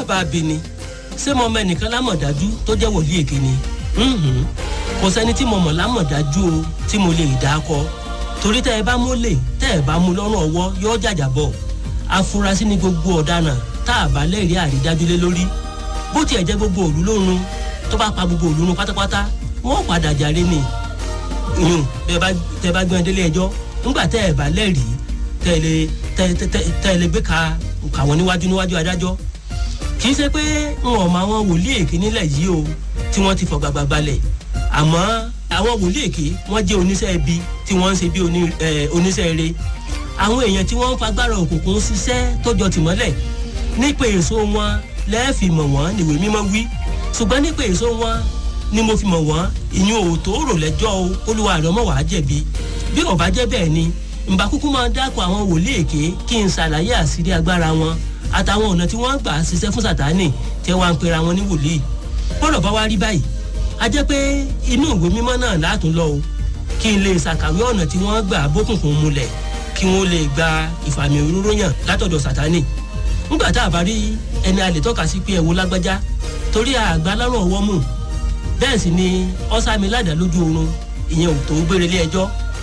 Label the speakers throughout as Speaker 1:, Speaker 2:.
Speaker 1: bá bi ni ṣé mo mọ ẹnìkan lámọ̀dájú tó jẹ́ wòlíì èké ni Mhm. kò sẹ́ni tí mo mọ̀ lámọ̀dájú o tí mo lè dá kọ torí tẹ́ ẹ bá mú lè tẹ́ ẹ bá mú lọ́rùn ọwọ́ yóò jàjà bọ̀ afurasí ni gbogbo ọ̀daràn tá a bá lẹ́rìí àrídájú lé lórí bó tiẹ̀ jẹ́ gbogbo òlu lórun tó bá pa gbogbo òlu run pátápátá wọ́n padà jàre ni yùn tẹ́ bá tẹ́ bá gbọ́n délé ẹjọ́ ńgbà tẹ́ ẹ bá lẹ́rìí tẹ́ ẹ lè tẹ́ tẹ́ tẹ́- tẹ́ ẹ lè gbé ka kà wọ́n níwájú níwájú adájọ́ kì í ṣe pé n ò mọ àwọn wòlíì èké nílẹ̀ yìí o tí wọ́n ti fọ gbàgbà balẹ̀ àmọ́ àwọn wòlíì èké wọ́n jẹ́ oníṣẹ́ ibi tí wọ́n ń ṣe bí oní- eh, oníṣẹ́ eré àwọn èèyàn tí wọ́n ń fagbára òkùnkùn ṣiṣẹ́ tó jọ tìmọ́lẹ̀ nípa èso wọn lẹ́ẹ̀fì mọ̀ wọ́n níwèé mímọ́ wí ṣùgbọ́n nípa èso wọn ni mo fi mọ̀ wọ́n ìyún òótọ́ rò lẹ́jọ́ o olúwa rẹ̀ ọmọ wàá jẹ̀bi bí ó bá jẹ́ bẹ́ẹ̀ ni ǹbà kúkú máa dákọ̀ àwọn wòlíì èké kí n ṣàlàyé àṣírí agbára wọn àtàwọn ọ̀nà tí wọ́n gbà ṣiṣẹ́ fún sàtánì tí wọ́n á ń pera wọn ní wòlíì bọ́dọ̀ bá wá rí báyìí a jẹ́ pé inú ìwé mímọ́ náà látún lọ o kí n lè ṣàkàwé ọ̀nà tí wọ́n gbà bókùnkùn mulẹ̀ kí wọ́n lè gba ìfàmì òróró yàn látọ̀dọ̀ sàtánì ńgbà tá a bá rí ẹni a lè tọ́ka sí pé ẹ̀wò lágbájá torí àgbà lárùn ọwọ́ mù bẹ́ẹ̀ sì ni ọ́sàmì ládàá lójú oorun ìyẹn ò tó gbére lé ẹjọ́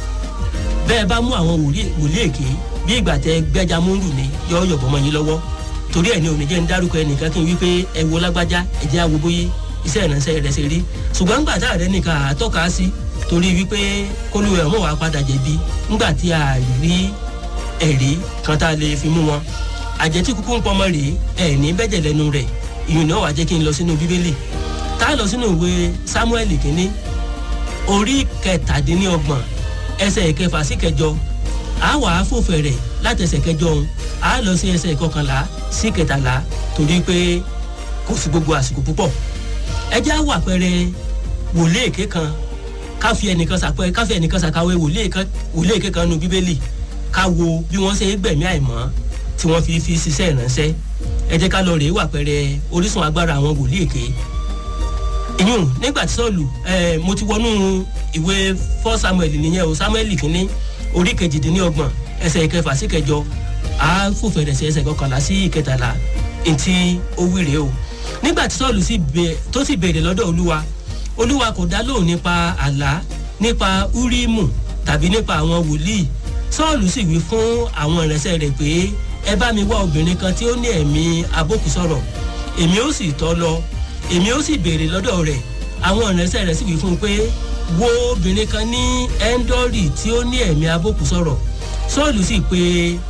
Speaker 1: bẹ́ẹ̀ bá mú àwọn wòlíì wòlíì èké bí ìgbà tẹ gbẹ́jà múndù ni yọ yọ̀bọ̀ mọ́ yín lọ́wọ́ torí ẹ̀ ní òní jẹ́ ń dárúkọ ẹnìkan kí n wí pé ẹ wo lágbájá ẹ jẹ́ àwo bóyé iṣẹ́ ìránṣẹ́ rẹ̀ ṣe rí ṣùgbọ́n ńgbà tá àrẹ nìkan àtọ́ka sí torí wípé kólúwẹ̀ ọmọ wa padà jẹ̀bi ńgbà tí a rí ẹ̀rí kan tá a lè fi mú wọn àjẹtí kúkú ń pọmọ rèé ẹ̀ ní bẹ́jẹ̀ lẹ́nu rẹ̀ ìyún náà wàá jẹ́ kí n lọ sínú bíbélì tá a lọ sínú ìwé samuel kínní orí kẹtàdínlọ́gbọ̀n ẹsẹ̀ ìkẹfà sí kẹjọ a wà á fò fẹ̀rẹ̀ láti ẹsẹ̀ kẹjọ òun a lọ sí ẹsẹ̀ ìkọkànlá sí kẹtàlá torí pé kò sí gbogbo àsìkò púpọ̀ ẹ jẹ́ àwọ̀ àpẹẹrẹ wòlé èké kan ká fi ẹnìkan sàpẹ ká fi ẹnìkan sàkàwé wòlé èké- wòlé èké kan nu bíbélì ká wo bí wọ́n ṣe é gbẹ̀mí àìmọ́ tí wọ́n fi fi ṣiṣẹ́ ìránṣẹ́ ẹ jẹ́ ká lọ rèé wà àpẹẹrẹ orísun agbára àwọn wòlé èké ìyún nígbà tí sọ́ọ̀lù ẹ̀ mo ti wọnú ìwé fọ́ samuel nìyẹn o samuel kínní orí kejìdínlọ́gbọ̀n ẹsẹ̀ ìkẹfà sí kẹjọ á fòfẹ̀rẹ̀ sí ẹsẹ̀ kọkànlá sí ìkẹtàlá etí ó wíre o nígbà tí sọ́ọ̀lù sì bẹ- tó sì béèrè lọ́dọ̀ olúwa olúwa kò dá lóhùn nípa àlá nípa úrímù tàbí nípa àwọn wòlíì sọ́ọ̀lù sì wí fún àwọn ìrẹsẹ̀ rẹ̀ pé ẹ bá mi wá obìnrin kan tí ó ní ẹ̀mí abókùsọ̀rọ̀ èmi ó sì tọ́ lọ èmi ó sì béèrè lọ́dọ̀ rẹ̀ àwọn ìrẹsẹ̀ rẹ̀ sì wí fún un pé wo obìnrin kan ní ẹ́ńdọ́rì tí ó ní ẹ̀mí abókùsọ̀rọ̀ sọ́ọ̀lù sì pé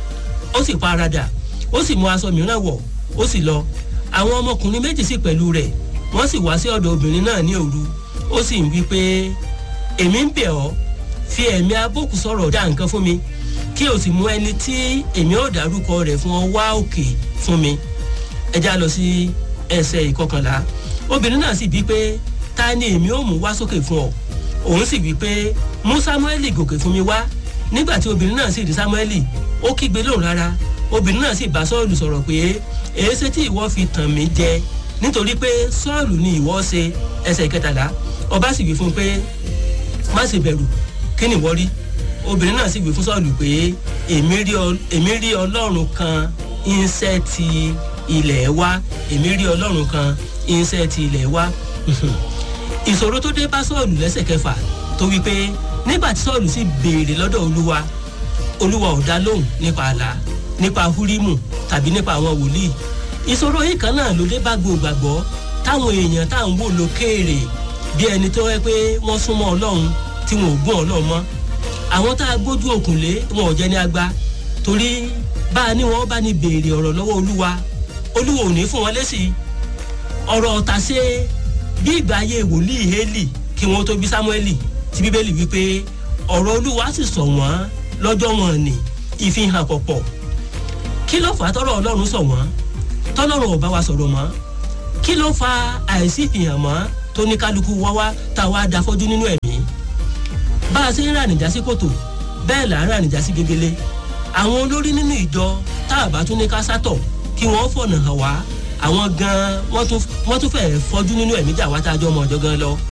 Speaker 1: ó sì paradà ó sì mú aṣọ mìíràn wọ̀ ó sì lọ àwọn ọmọkùnrin méjì sì pẹ̀lú rẹ̀ wọ́n sì wá sí ọ̀dọ̀ obìnrin náà ní òru ó sì ń wí pé èmi ń bẹ̀ ọ́ fi ẹ̀mí abókùsọ̀rọ̀ dá nǹkan fún mi kí o sì mú ẹni tí èmi ò dárúkọ rẹ̀ fún ọ wá òkè fún mi ẹ já lọ sí ẹsẹ̀ ìkọkànlá obìnrin náà sì bí pé ta ni èmi ò mú wá sókè fún ọ òun sì wí pé mú sámúẹ́lì gòkè fún mi wá nígbà tí obìnrin náà sì rí sámúẹ́lì ó kígbe lóhùn rárá obìnrin náà sì bá sọ́ọ̀lù sọ̀rọ̀ pé èéṣe tí ìwọ fi tàn mí jẹ nítorí pé sọ́ọ̀lù ni ìwọ ṣe ẹsẹ̀ kẹtàlá ọba sì wí fún un pé má ṣe bẹ̀rù kí ni ìwọ rí obìnrin náà sì wí fún sọ́ọ̀lù pé èmi rí ọ- èmi rí ọlọ́run kan iṣẹ́ ti ilẹ̀ wa èmi rí ọlọ́run kan iṣẹ́ ti ilẹ̀ wa ìṣòro tó dé bá sọ́ọ̀lù lẹ́sẹ̀ kẹfà tó wí pé nígbà tí sọ́ọ̀lù sì béèrè lọ́dọ̀ olúwa olúwa ò dá lóhùn nípa àlá nípa húrímù tàbí nípa àwọn wòlíì ìṣòro yìí kan náà ló dé bá gbòògbàgbọ́ táwọn èèyàn tá à ń wò lókèèrè bí ẹni tó yẹ pé wọ́n súnmọ́ ọlọ́run tí wọn ò gún ọlọ́run mọ́ àwọn tá a gbójú òkun lé wọn ò jẹ́ ní agba torí bá a ní wọn bá ní béèrè ọ̀rọ̀ lọ́wọ́ olúwa olúwa ò ní fún wọn lésì ọ̀rọ̀ ọ̀tà ṣe bí ìgbà ayé wòlíì hélì kí wọ́n tó bí sámúẹ́lì tí bíbélì wípé ọ̀rọ̀ olúwa sì sọ wọ́n lọ́jọ́ wọn ni ìfihàn pọ̀pọ̀ kí ló fà á tọ́rọ̀ ọlọ́run sọ wọ́n tọ́lọ́run ò bá wa sọ̀rọ̀ mọ́ kí ló fa àìsí ìfihàn mọ́ tó ní kálukú wá wá tá a wá da fọ́jú nínú ẹ̀mí bá a ṣe ń rànìjà sí kòtò bẹ́ẹ̀ là ń rànìjà sí gegele àwọn olórí nínú ìjọ tá a bá tún ní ká sátọ̀ kí wọ́n fọ̀nà hàn wá àwọn gan-an wọ́n tún fẹ́ẹ́ fọ́jú nínú ẹ̀mí jà wá tá a jọ ọmọ ọ̀jọ̀ gan lọ